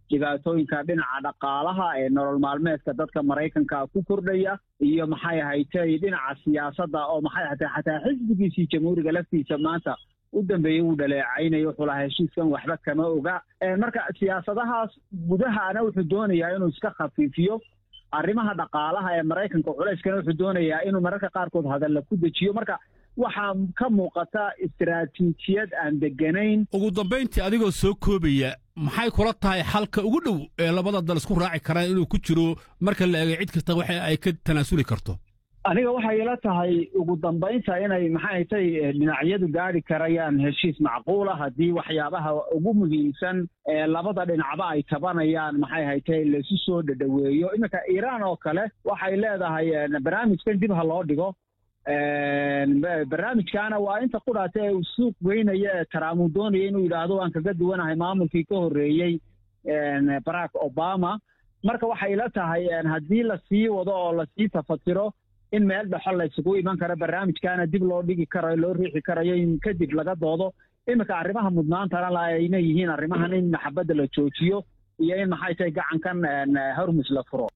dhibaatooyinka dhinaca dhaqaalaha ee nolol maalmeedka dadka maraykanka ku kordhaya iyo maxay ahaytay dhinaca siyaasadda oo maxay ahatay xataa xisbigiisii jamhuuriga laftiisa maanta u dambeeyey wuu dhaleecaynayo wuxuu lahaa heshiiskan waxba kama oga marka siyaasadahaas gudahana wuxuu doonayaa inuu iska khafiifiyo arrimaha dhaqaalaha ee maraykanka culayskana wuxuu doonayaa inuu mararka qaarkood hadalla ku dejiyo marka waxaa ka muuqata istaraatiijiyad aan deganayn ugu dambayntii adigoo soo koobaya maxay kula tahay xalka ugu dhow ee labada dal isku raaci karaan inuu ku jiro marka la eegay cid kasta waxa ay ka tanaasuli karto aniga waxay ila tahay ugu dambaynta inay maxay tay dhinacyadu gaari karayaan heshiis macquula haddii waxyaabaha ugu muhiimsan ee labada dhinacba ay tabanayaan maxay haytay laisu soo dhadhaweeyo iminka iiraan oo kale waxay leedahay barnaamijkan dib ha loo dhigo barnaamijkaana waa inta qudhaata ee uu suuq weynaya ee trump uu doonaya inuu yidhaahdo waan kaga duwanahay maamulkii ka horreeyey barack obama marka waxay ila tahay haddii lasii wado oo lasii tafatiro in meel dhexo la isugu iman karo barnaamijkaana dib loo dhigi karayo loo riixi karayo in kadib laga doodo iminka arrimaha mudnaantana la ayna yihiin arrimahan in maxabadda la joojiyo iyo in maxay tahay gacankan hormus la furo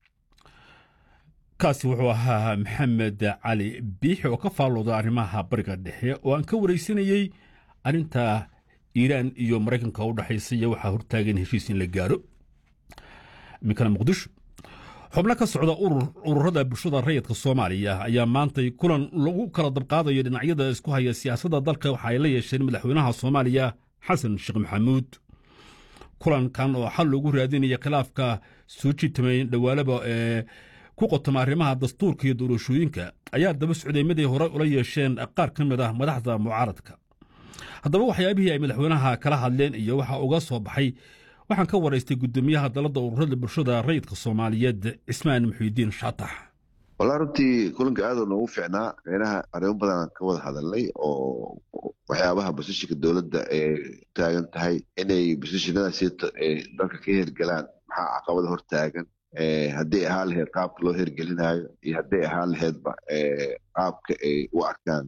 kaasi wuxuu ahaa maxamed cali biixi oo ka faallooda arrimaha bariga dhexe oo aan ka waraysanayey arrinta iiraan iyo maraykanka u dhexaysa iyo waxaa hortaagan heshiis in la gaaro iminkana muqdisho xubno ka socda ururada bulshada rayidka soomaaliya ayaa maantay kulan lagu kala dabqaadayo dhinacyada isku haya siyaasadda dalka waxa ay la yeesheen madaxweynaha soomaaliya xasan sheekh maxamuud kulankan oo xal loogu raadinaya khilaafka soo jiitamay dhawaalaba ee ku qotoma arrimaha dastuurka iyo doorashooyinka ayaa daba socday mid ay horey ula yeesheen qaar ka mid ah madaxda mucaaradka haddaba waxyaabihii ay madaxweynaha kala hadleen iyo waxa uga soo baxay waxaan ka waraystay guddoomiyaha dalladda ururada bulshada rayidka soomaaliyeed cismaan muxiidiin shaatax wallaa runtii kulanka aadoo noogu fiicnaa meynaha arrimo badanaan ka wada hadalnay oo waxyaabaha basishinka dowladda ee taagan tahay inay basishinadaasi dalka ka hergelaan maxaa caqabada hor taagan hadday ahaan laheyd qaabka loo hergelinaayo iyo hadday ahaan laheydba qaabka ay u arkaan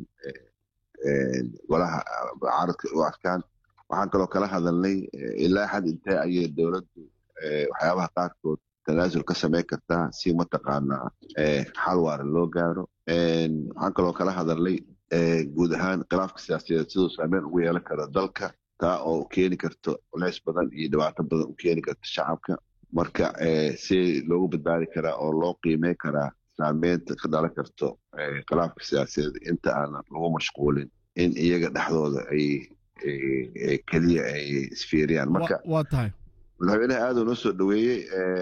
golaha mucaaradka u arkaan waxaan kaloo kala hadalnay ilaa xad intee ayay dowladdu waxyaabaha qaarkood tanaasul ka samayn kartaa si mataqaanaa xal waara loo gaaro waxaan kaloo kala hadalnay guud ahaan khilaafka siyaasadeed siduu saameyn ugu yeelan karo dalka taa oo keeni karto culeys badan iyo dhibaato badan u keeni karto shacabka marka si loogu badbaadi karaa oo loo qiimey karaa saameynta ka dhalan karto khilaafka siyaasadeed inta aanan lagu mashquulin in iyaga dhexdooda ay keliya ay isfiiriyaan marka waa tahay madaxweynaha aaduu noo soo dhoweeyey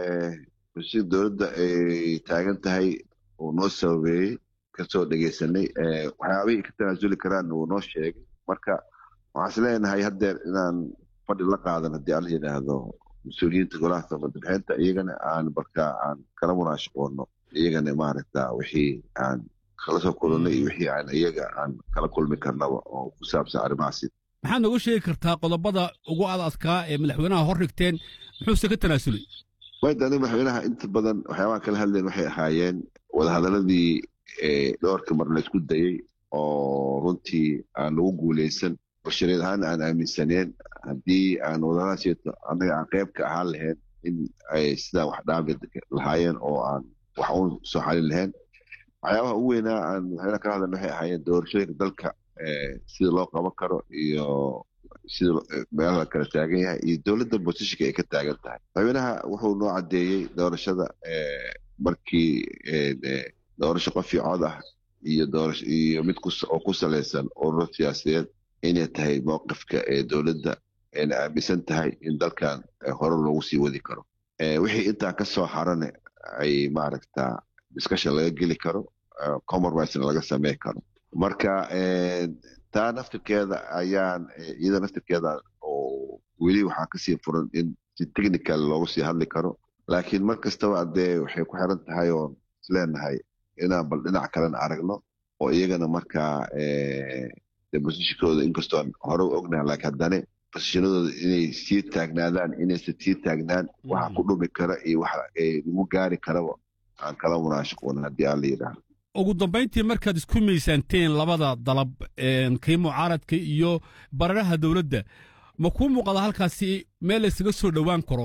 si dowladda ay taagan tahay uu noo sababeeyey kasoo dhegeysanay waxyaabihii ka tanaasuli karaan uu noo sheegay marka waxaan is leenahay haddeer inaan fadhi la qaadan haddii alla yidhaahdo mas-uuliyiinta golaha samadabixinta iyagana aan markaa aan kala munaashaqoono iyagana maaragta wixii aan kala soo kulannay iyo wixii aan iyaga aan kala kulmi karnaba oo ku saabsan arrimahaasi maxaad nooga sheegi kartaa qodobada ugu ad adkaa ee madaxweynaha hor dhigteen muxuuse ka tanaasulay wayda aniga madaxweynaha inta badan waxyaabaha kala hadleen waxay ahaayeen wadahadaladii dhowrka mar la isku dayey oo runtii aan lagu guuleysan bashareed ahaan aan aaminsaneen haddii aan wadahadalasiito annaga aan qayb ka ahaan lahayn in ay sidaa wax dhaabi lahaayeen oo aan wax uun soo xalin lahayn waxyaabaha ugu weynaa aan madaxweynaha kala hadlen waxay ahaayeen doorashooyinka dalka sida loo qaban karo iyo sida meelaha kala taagan yahay iyo dowladda bosishika ay ka taagan tahay madaxweynaha wuxuu noo caddeeyey doorashada markii doorasho qof iyo cod ah iyo doorasho iyo mid oo ku salaysan ururo siyaasadeed inay tahay mowqifka ee dowladda ayna aaminsan tahay in dalkan hore loogu sii wadi karo wixii intaa ka soo harane ay maaragta discussion laga geli karo compromisena laga samey karo marka taa naftirkeeda ayaan iyada naftirkeeda oo weli waxaa kasii furan in si technical loogu sii hadli karo laakiin mar kastaba dee waxay ku xiran tahay oon isleenahay inaan bal dhinac kalena aragno oo iyagana markaa bosishikooda inkastoo hore u ognaha laakiin haddane bosishinadooda inay sii taagnaadaan inaysan sii taagnaan waxa ku dhumi kara iyo waxa lagu gaari karaba aan kala munaashaqoon haddii aan la yidhaahdo ugu dambayntii markaad isku miisaanteen labada dalab kii mucaaradka iyo bararaha dowladda ma kuu muuqada halkaasi meel laysaga soo dhowaan karo